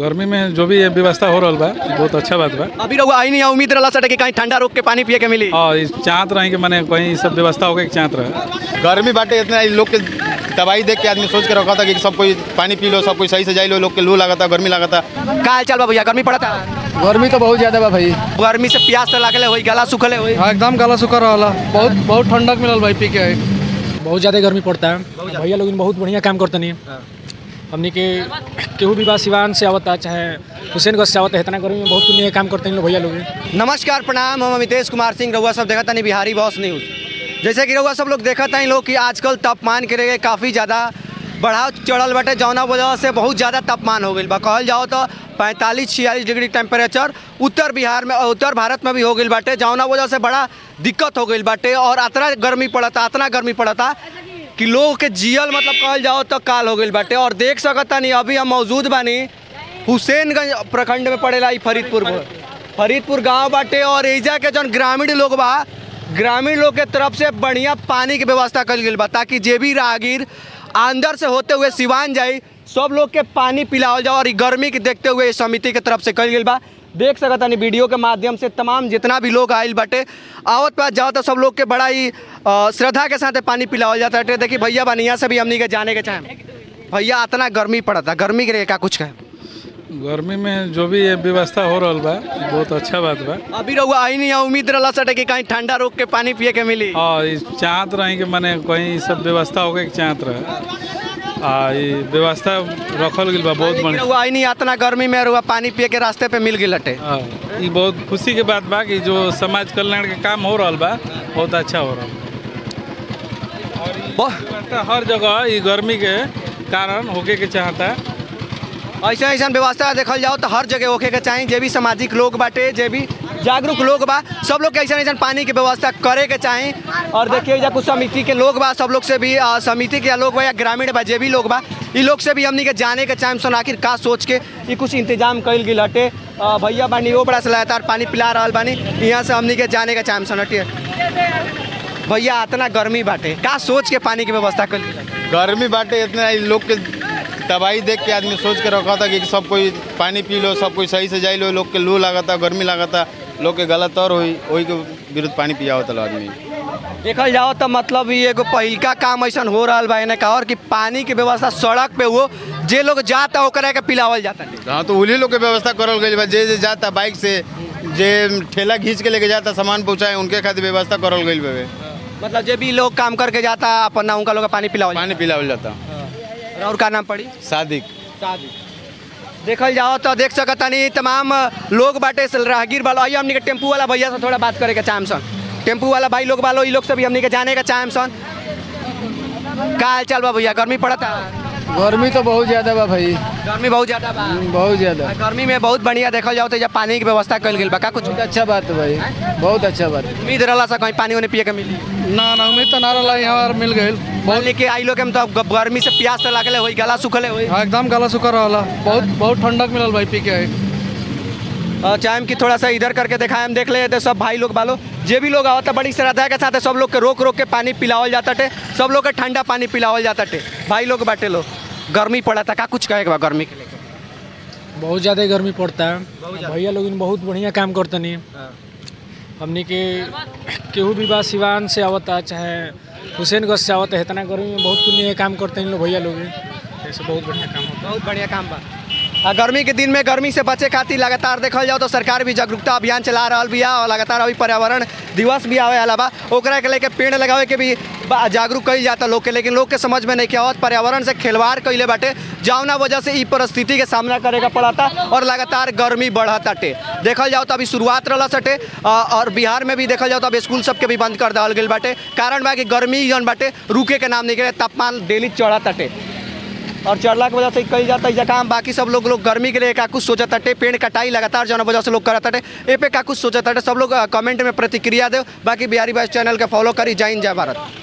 गर्मी में जो भी ये व्यवस्था हो रहा बा बहुत अच्छा बात बा अभी रहुआ आई नहीं उम्मीद रहा सटे कि कहीं ठंडा रोक के पानी पिए के मिली और इस चाहत रहे कि मैंने कहीं सब व्यवस्था होके चाहत रहे गर्मी बाटे इतना इ लोग के दवाई देख के आदमी सोच के रखा था कि सब कोई पानी पी लो सब कोई सही से जाई लो लोग के लू लागता गर्मी लागता काल चल बा भैया गर्मी पड़ता गर्मी तो बहुत ज्यादा बा भाई गर्मी से प्यास तो लागले होई गला सुखले होई हाँ एकदम गला सुखा रहा बहुत बहुत ठंडक मिलल भाई पी के बहुत ज़्यादा गर्मी पड़ता है भैया लोग बहुत बढ़िया काम करते नहीं हमने के केहू भी बा सिवान से आवता चाहे हुसैनगंज से आवता है इतना गर्मी में बहुत बढ़िया काम करते हैं लोग भैया लोग नमस्कार प्रणाम हम अमितेश कुमार सिंह रहुआ सब देखा नहीं बिहारी बॉस न्यूज़ जैसे कि रहुआ सब लोग देखा था लोग कि आजकल तापमान के लिए काफ़ी ज़्यादा बढ़ाव चढ़ल बाटे जौना वजह से बहुत ज़्यादा तापमान हो गई बा कहल जाओ तो पैंतालीस छियालीस डिग्री टेम्परेचर उत्तर बिहार में उत्तर भारत में भी हो गई बाटे जौना वजह से बड़ा दिक्कत हो गई बाटे और अतना गर्मी पड़ता अतना गर्मी पड़ता कि लोग के जियल मतलब कहल जाओ तो काल हो गई बाटे और देख सकता नहीं अभी हम मौजूद बानी हुसैनगंज प्रखंड में पड़ेला ई फरीदपुर फरीदपुर गांव बाटे और एजा के जौन ग्रामीण लोग बा ग्रामीण लोग के तरफ से बढ़िया पानी के व्यवस्था कल गई बा ताकि जे भी राहगीर अंदर से होते हुए सिवान जाई सब लोग के पानी पिलावल जाओ और ई गर्मी के देखते हुए इस समिति के तरफ से कल गई बा देख सकता नहीं वीडियो के माध्यम से तमाम जितना भी लोग आयल बाटे आवत पास जाओ तो सब लोग के बड़ा ही अ, श्रद्धा के साथ पानी पिलावल जाता है देखिए भैया बनिया से भी हमनी के जाने के चाहें भैया इतना गर्मी पड़ता गर्मी के लिए का कुछ कहें गर्मी में जो भी ये व्यवस्था हो रहा बा बहुत अच्छा बात बा अभी रहुआ आई नहीं उम्मीद रहा सटे कि कहीं ठंडा रोक के पानी पिए के मिली और इस चाहत रहे कि मैंने कहीं सब व्यवस्था होके चाहत रहे आ ये व्यवस्था रखल गई बा बहुत बढ़िया रहुआ आई नहीं इतना गर्मी में रहुआ पानी पिए के रास्ते पे मिल गई लटे हाँ, ये बहुत खुशी के बात बा कि जो समाज कल्याण के काम हो रहा बा बहुत अच्छा हो रहा व्यवस्था हर जगह ये गर्मी के कारण होके के चाहता ऐसा ऐसा व्यवस्था देखल जाओ तो हर जगह होके के चाहिए जे भी सामाजिक लोग बाटे जे भी जागरूक लोग बा सब लोग के ऐसा ऐसा पानी की व्यवस्था करे के चाही और देखिए जा कुछ समिति के लोग बा सब लोग से भी अ, समिति के लोग बा या ग्रामीण बा जे भी लोग बा ई लोग से भी हमनी के जाने के चाहे सन आखिर का सोच के ई कुछ इंतजाम कल गई हटे अ, भैया बानी वो बड़ा से लगातार पानी पिला रहा बानी यहाँ से हमनी के जाने के चाहे सन हटिए भैया इतना गर्मी बाटे का सोच के पानी की व्यवस्था कल गई गर्मी बाटे इतना इ लोग के दवाई देख के आदमी सोच के रखा था कि सब कोई पानी पी लो सब कोई सही से जाई लो लोग के लू लागता गर्मी लागता लोग के गलत और हुई वही के विरुद्ध पानी पियावत आदमी देखल जाओ तो मतलब ये एगो पहिलका काम ऐसा हो रहा बा एने का और कि पानी के व्यवस्था सड़क पे हो जे लोग जाता ओकरा के पिलावल जाता हाँ तो उन्हीं लोग के व्यवस्था करल गई बा जे जे जाता बाइक से जे ठेला खींच के लेके जाता सामान पहुँचाए उनके खातिर व्यवस्था करल गई बे मतलब जे भी लोग काम करके जाता अपन ना उनका लोग के पानी पिलावल पानी पिलावल जाता जाता। और का नाम पड़ी सादिक देखल जाओ तो देख सकता नहीं तमाम लोग बाटे से राहगीर वाला आइए हमनी के टेम्पू वाला भैया से थोड़ा बात करे के चाहम सन टेम्पू वाला भाई लोग वालो ई लोग से भी हमनी के जाने के चाहम सन का हाल चाल बा भैया गर्मी पड़ता गर्मी तो बहुत ज्यादा बा भाई गर्मी बहुत ज्यादा बा बहुत ज्यादा गर्मी में बहुत बढ़िया देखल जाओ तो जब पानी की व्यवस्था कल गई बा का कुछ बहुत अच्छा बात है भाई बहुत अच्छा बात है उम्मीद रहला सा कहीं पानी उन्हें पिए के मिली ना ना उम्मीद तो ना रहा यहाँ मिल गई मान ली कि आई लोग के हम तो ग- गर्मी से प्यास तो लागले होई गला सुखले होई हाँ एकदम गला सुखा रहा बहुत बहुत ठंडक मिलल भाई पी के और चाहे कि थोड़ा सा इधर करके दिखाए हम देख ले तो सब भाई लोग बालो जे भी लोग आवता बड़ी श्रद्धा के साथ सब लोग के रोक रोक के पानी पिलावल जाता टे सब लोग के ठंडा पानी पिलावल जाता टे भाई लोग बाटे लो गर्मी पड़ा था का कुछ कहे के बा गर्मी के लेके बहुत ज़्यादा गर्मी पड़ता है भैया लोग बहुत बढ़िया काम करते नहीं हमने के केहू भी बा सिवान से आवता चाहे हुसैनगंज से आवता है इतना गर्मी में बहुत पुण्य काम करते हैं लोग भैया लोग ऐसे बहुत बढ़िया काम होता बहुत बढ़िया काम बा आ गर्मी के दिन में गर्मी से बचे खातिर लगातार देखल जाओ तो सरकार भी जागरूकता अभियान चला रहा बिया और लगातार अभी पर्यावरण दिवस भी आवे वाला बा ओकरा के लेके पेड़ लगावे के भी बा- जागरूक कईल जाता लोग के लेकिन लोग के समझ में नहीं क्या आवत पर्यावरण से खिलवाड़ कइले बाटे जौना वजह से ई परिस्थिति के सामना करे का पड़ता और लगातार गर्मी बढ़ताटे देखल जाओ तो अभी शुरुआत रहला सटे आ, और बिहार में भी देखल जाओ तो अब स्कूल सबके भी बंद कर देवल गेल बाटे कारण बा कि गर्मी जौन बाटे रुके के नाम नहीं करे तापमान डेली चढ़ताटे और चढ़ला के वजह से कई जाता है काम बाकी सब लोग लोग गर्मी के लिए का कुछ सोचत ताटे पेड़ कटाई लगातार जौन वजह से लोग करत ताटे ए पे का कुछ सोचत ताटे सब लोग कमेंट में प्रतिक्रिया दे बाकी बिहारी बाइस चैनल के फॉलो करी जय हिंद जय भारत